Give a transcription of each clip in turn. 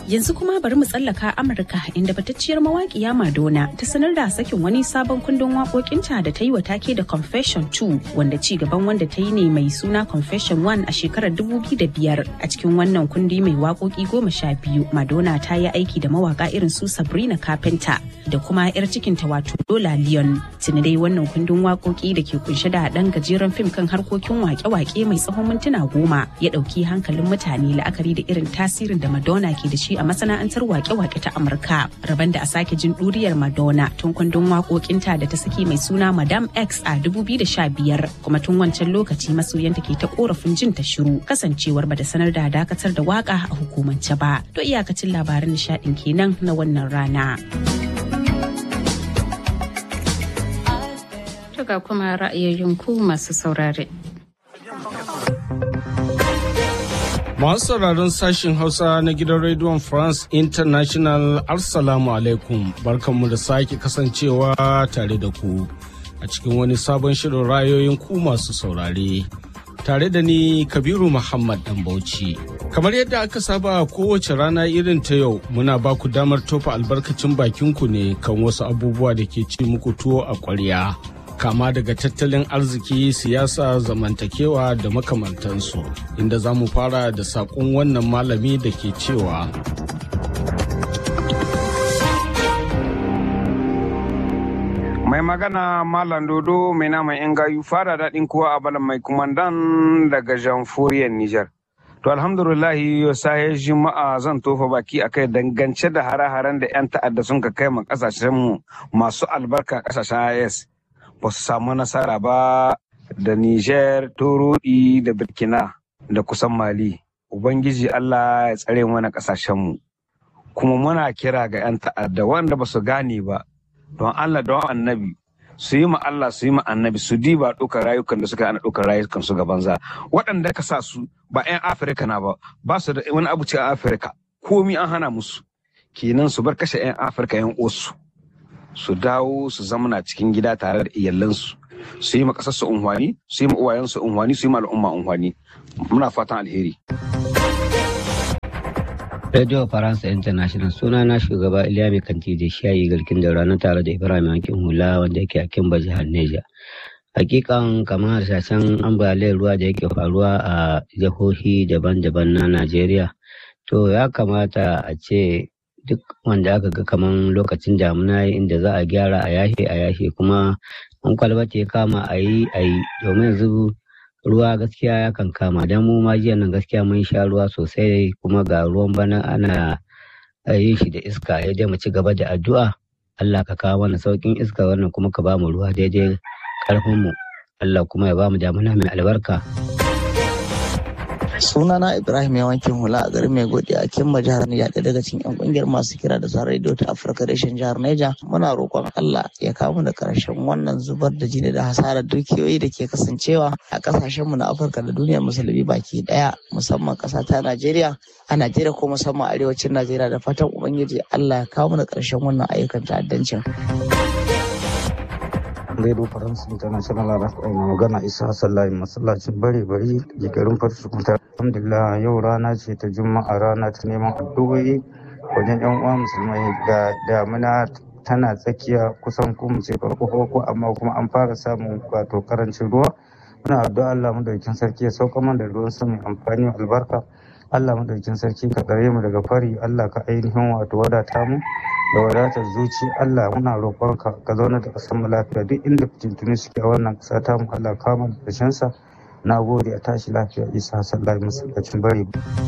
Yanzu kuma bari mu tsallaka Amurka inda fitacciyar mawaƙiya Madonna ta sanar da sakin wani sabon kundin waƙoƙinta da ta yi wa take da Confession 2 wanda ci gaban wanda ta yi ne mai suna Confession 1 a shekarar 2005 a cikin wannan kundi mai waƙoƙi goma sha biyu Madonna ta yi aiki da mawaƙa irin su Sabrina Carpenter da kuma 'yar cikinta wato Lola Leon. Tuni dai wannan kundin waƙoƙi da ke kunshe da ɗan gajeren fim kan harkokin waƙe-waƙe mai tsawon mintuna goma ya ɗauki hankalin mutane la'akari da irin tasirin da Madonna ke da shi a masana'antar wake-wake ta Amurka. Rabon da a sake jin ɗuriyar Madonna tun kundin waƙoƙinta da ta saki mai suna Madam X a 2015 kuma tun wancan lokaci masoyanta ke ta korafin jin ta shiru kasancewar bata sanar da dakatar da waka a hukumance ba. To iyakacin labaran nishaɗin kenan na wannan rana. Tuga kuma ra'ayoyin ku masu saurare. Masu sauraron sashen Hausa na gidan rediyon France International Assalamu alaikum barkanmu da sake kasancewa tare da ku a cikin wani sabon shirin rayoyin ku masu saurare. Tare da ni Kabiru Muhammad Dan Bauchi. Kamar yadda aka saba kowace rana irin ta yau muna ba ku damar tofa albarkacin bakinku ne kan wasu abubuwa da ke ci muku tuwo a ƙwarya. kama daga tattalin arziki siyasa zamantakewa da makamantansu inda za mu fara da saƙon wannan malami da ke cewa mai magana malam dodo mai naman yan gayu fara daɗin kowa a balan mai kumandan daga jamhuriyar nijar to alhamdulillahi yau sahe juma'a zan tofa baki a kai dangance da hare-haren da 'yan ta'adda sun ka kai ma kasashenmu masu albarka kasashen is ba su samu nasara ba da Niger, Torodi da Burkina da kusan Mali. Ubangiji Allah ya tsare mana ƙasashenmu. Kuma muna kira ga 'yan ta'adda wanda ba su gane ba, don Allah don annabi su yi ma Allah su yi ma annabi su diba ɗaukar rayukan da suka ana ɗaukar rayukan su ga banza. Waɗanda ka sa su ba 'yan Afirka na ba, ba su da wani abu ce a Afirka, komi an hana musu. Kenan su bar kashe 'yan Afirka 'yan osu. su dawo su zamana cikin gida tare da iyalansu su yi ma ƙasar su unhwani su yi ma uwayensu unhwani su yi ma al'umma unhwani muna fatan alheri Radio Faransa International suna na shugaba Iliya Mai Kanti da shayi garkin da ranar tare da Ibrahim Yankin Hula wanda yake a Kimba jihar Neja. Hakikan kamar harsashen ambaliyar ruwa da yake faruwa a jihohi daban-daban na Najeriya. To ya kamata a ce duk wanda aka ga kaman lokacin damuna inda za a gyara a yashe a yashe kuma an kwalbata ya kama a yi a yi domin yanzu ruwa gaskiya ya kan kama don mu ma jiya nan gaskiya mun sha ruwa sosai kuma ga ruwan bana ana yin shi da iska ya dai mu ci gaba da addu'a Allah ka kawo mana saukin iska wannan kuma ka ba mu ruwa daidai karfin mu Allah kuma ya ba mu damuna mai albarka. sunana ibrahim ya wankin hula a garin mai godiya a kimma jihar Niger ɗaya daga cikin yan kungiyar masu kira da sauran rediyo ta afirka reshen jihar Niger muna roƙon allah ya kawo da karshen wannan zubar da jini da hasarar dukiyoyi da ke kasancewa a ƙasashen mu na afirka da duniyar musulmi baki ɗaya musamman ƙasa ta najeriya a najeriya ko musamman arewacin najeriya da fatan ubangiji allah ya kawo da karshen wannan ayyukan ta'addancin. Radio France International Rafai na magana Isa Sallahi masallacin bare bari da garin Farsukunta. Alhamdulillah yau rana ce ta Juma'a rana ta neman addu'o'i wajen yan uwa musulmai ga damuna tana tsakiya kusan kuma ce farko farko amma kuma an fara samun wato karancin ruwa. Muna addu'a Allah madaukakin sarki ya sauka mana da ruwan sama amfani albarka. Allah madaukakin sarki ka tsare mu daga fari Allah ka ainihin wato wadata mu da wadatar zuci Allah muna roƙonka ka zauna da ƙasar mu lafiya duk inda fitintuni suke a wannan ƙasa ta mu Allah ka mu da sa na gode a tashi lafiya Isa sallallahu alaihi masallacin bari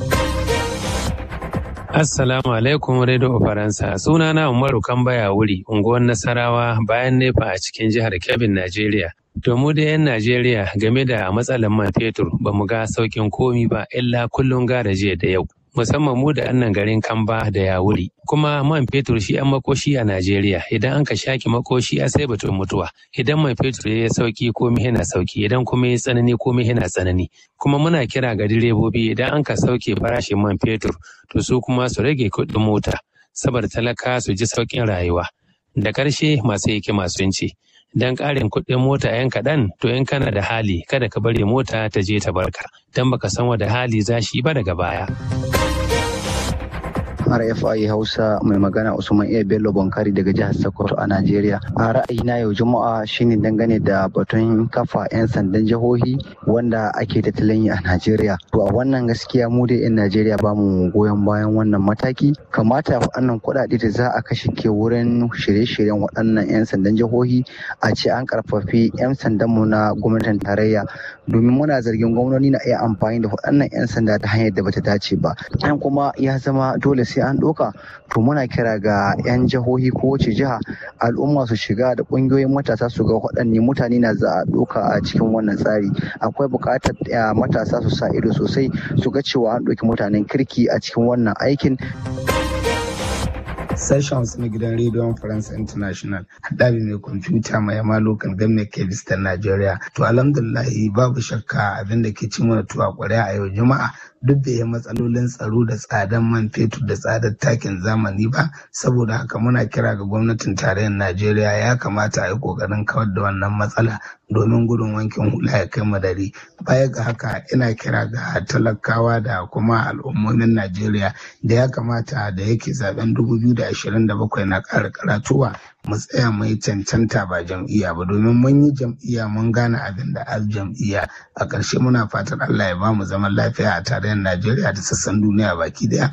Assalamu alaikum Radio Faransa sunana Umaru Kambaya wuri unguwar Nasarawa bayan nefa a cikin jihar Kebbi Najeriya To mu da 'yan Najeriya game da matsalar man fetur ba mu ga sauƙin komi ba illa kullum gara jiya da yau. Musamman mu da annan garin Kamba da Yawuri. Kuma man fetur shi an makoshi a Najeriya idan an ka shaki makoshi a sai batun mutuwa. Idan man fetur ya sauki komi yana sauki idan kuma ya tsanani komi yana tsanani. Kuma muna kira ga direbobi idan an ka sauke farashin man fetur to su kuma su rage kuɗin mota saboda talaka su ji sauƙin rayuwa. Da ƙarshe masu hikima sun ce. don ƙarin kuɗin mota yan kaɗan to in kana da hali kada ka bari mota ta je ta barka don baka san wada hali za shi ba daga baya. RFI Hausa mai magana Usman Iya Bello Bonkari daga jihar Sokoto a Najeriya. A ra'ayina yau Juma'a shine dangane da batun kafa 'yan sandan jihohi wanda ake tattalin yi a Najeriya. To a wannan gaskiya mu dai 'yan Najeriya ba mu goyon bayan wannan mataki. Kamata waɗannan kuɗaɗe da za a kashe ke wurin shirye-shiryen waɗannan 'yan sandan jihohi a ce an karfafi 'yan sandan mu na gwamnatin tarayya domin muna zargin gwamnati na iya amfani da waɗannan 'yan sanda ta hanyar da bata dace ba. An kuma ya zama dole sai an ɗauka to muna kira ga 'yan jihohi ko wace jiha al'umma su shiga da ƙungiyoyin matasa su ga waɗanne mutane na za a ɗauka a cikin wannan tsari akwai buƙatar matasa su sa ido sosai su ga cewa an ɗauki mutanen kirki a cikin wannan aikin sessions na gidan rediyon France International haɗari mai kwamfuta mai yama local government kebis ta Najeriya. To alhamdulillahi babu shakka abin da ke ci mana tuwa ƙwarya a yau juma'a duk da ya matsalolin tsaro da tsadan man fetur da tsadar takin zamani ba saboda haka muna kira ga gwamnatin tarayyar Najeriya ya kamata a yi ƙoƙarin kawar da wannan matsala domin gudun wankin hula ya kai madari baya ga haka ina kira ga talakawa da kuma al'ummomin Najeriya da ya kamata da yake zaben 2027 na ƙara karatuwa mu tsaya mai cancanta ba jam'iyya ba domin mun yi jam'iyya mun gane abin da al jam'iyya a ƙarshe muna fatan Allah ya ba mu zaman lafiya a tarayyar Najeriya da sassan duniya baki daya.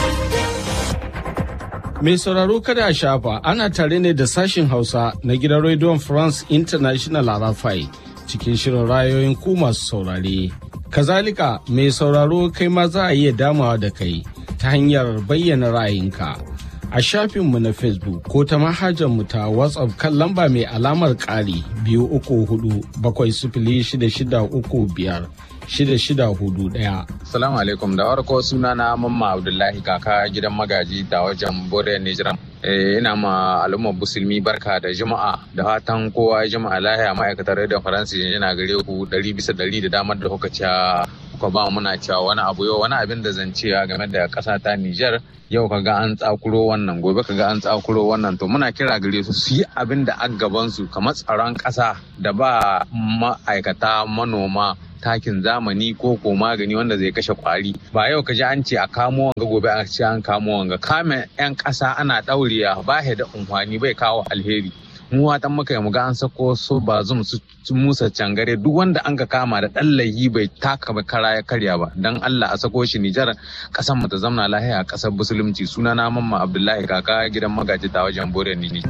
Mai sauraro kada a shafa ana tare ne da sashin Hausa na gidan rediyon France International a Rafai cikin shirin rayoyin ku masu saurare. Kazalika mai sauraro kai ma za a iya damawa da kai ta hanyar bayyana ra'ayinka. a shafinmu na facebook ko ta mu ta whatsapp kan lamba mai alamar ƙari biyu uku hudu bakwai sifili shida shida uku biyar shida shida hudu ɗaya. Salamu alaikum da farko suna na mamma Abdullahi kaka gidan magaji da wajen Bore Nijiran. ina ma al'ummar musulmi barka da juma'a da fatan kowa juma'a lahiya ma'aikatar da faransa yana gare ku ɗari bisa ɗari da damar da kuka ci kuka ba muna cewa wani abu yau wani abin da zan cewa game da ƙasa ta Nijar yau kaga an tsakuro wannan gobe kaga an tsakuro wannan to muna kira gare su su yi abin da an gaban su kamar tsaron ƙasa da ba ma'aikata manoma takin zamani ko ko magani wanda zai kashe kwari ba yau ka ji an ce a kamo wanga gobe a ce an kamo wanga kame yan ƙasa ana ɗaurewa ba da umfani bai kawo alheri mu watan muka mu ga an sako su ba zum su musa cangare duk wanda an ka kama da ɗan laihi bai taka ba kara ya karya ba dan Allah a sako shi Nijar ƙasar mu ta zamna lahiya a ƙasar musulunci sunana mamma Abdullahi kaka gidan magaji ta wajen Bore ni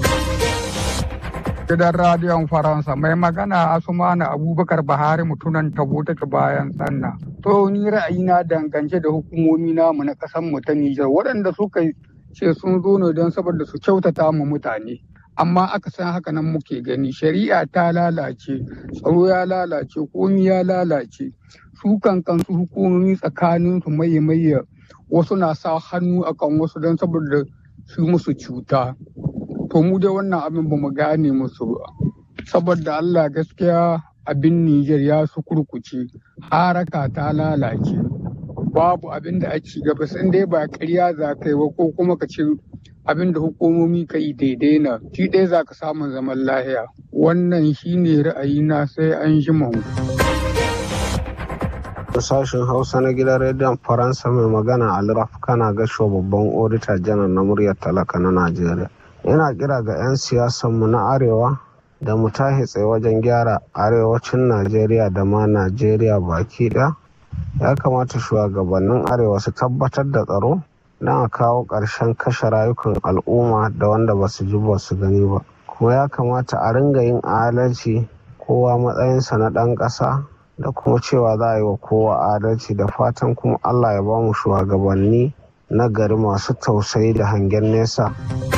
gidan radiyon faransa mai magana asumana abubakar bahari mutunan tabo take bayan sanna to ni ra'ayina dangance da hukumomi namu na kasan mu ta nijar waɗanda suka ce sun zo ne don saboda su kyautata mu mutane amma aka san haka nan muke gani shari'a ta lalace tsaro ya lalace komi ya lalace su kan kansu hukumomi tsakanin su maye maye wasu na sa hannu akan wasu don saboda su musu cuta to mu dai wannan abin ba mu gane musu ba saboda Allah gaskiya abin Nijar ya su kurkuce haraka ta lalace babu abin da ake gaba sun dai ba ƙarya za ka yi ba ko kuma ka ce abin da hukumomi ka yi daidai na shi ɗaya za ka samun zaman lahiya wannan shine ra'ayina sai an ji mu. sashen hausa na gidan rediyon faransa mai magana alraf kana gasho babban odita janar na muryar talaka na najeriya yana kira ga 'yan siyasanmu na arewa da mu tahi tsaye wajen gyara arewacin najeriya da ma najeriya baki ɗaya ya kamata shugabannin arewa su tabbatar da tsaro don a kawo ƙarshen kashe rayukan al'umma da wanda ba su ji ba su gani ba kuma ya kamata a ringa yin adalci kowa matsayinsa na ɗan ƙasa da kuma cewa za a yi wa kowa adalci da fatan kuma allah ya ba mu shugabanni na gari masu tausayi da hangen nesa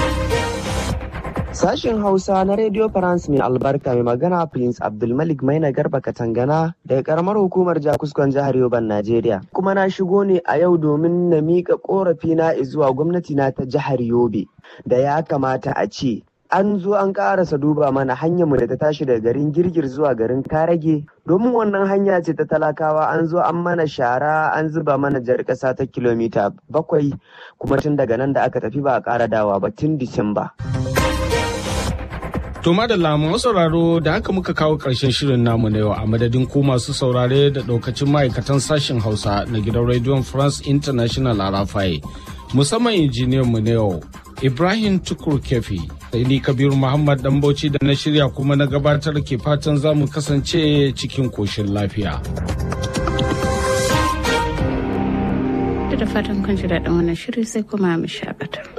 Sashen Hausa na Radio France mai albarka mai magana Prince Abdulmalik Maina Garba Katangana daga karamar hukumar Jakuskon jihar Yoban Najeriya. Kuma na shigo ne a yau domin na miƙa ƙorafi na zuwa gwamnati na ta jihar Yobe da ya kamata a ce an zo an karasa duba mana hanyarmu da ta tashi daga garin girgir zuwa garin karage domin wannan hanya ce ta talakawa an zo an mana shara an zuba mana jar ƙasa ta kilomita bakwai kuma tun daga nan da aka tafi ba a ƙara dawa ba tun disamba. To madalla masu sauraro da haka muka kawo ƙarshen shirin namu na yau a madadin ku masu saurare da ɗaukacin ma'aikatan sashen Hausa na gidan Radio France International a Rafai. musamman injiniyan mu na yau Ibrahim Tukur Kefi sai ni Kabiru Muhammad dan Bauchi da na shirya kuma na gabatar ke fatan za mu kasance cikin koshin lafiya. Da fatan kun ji daɗin wannan shiri sai kuma mu shakata.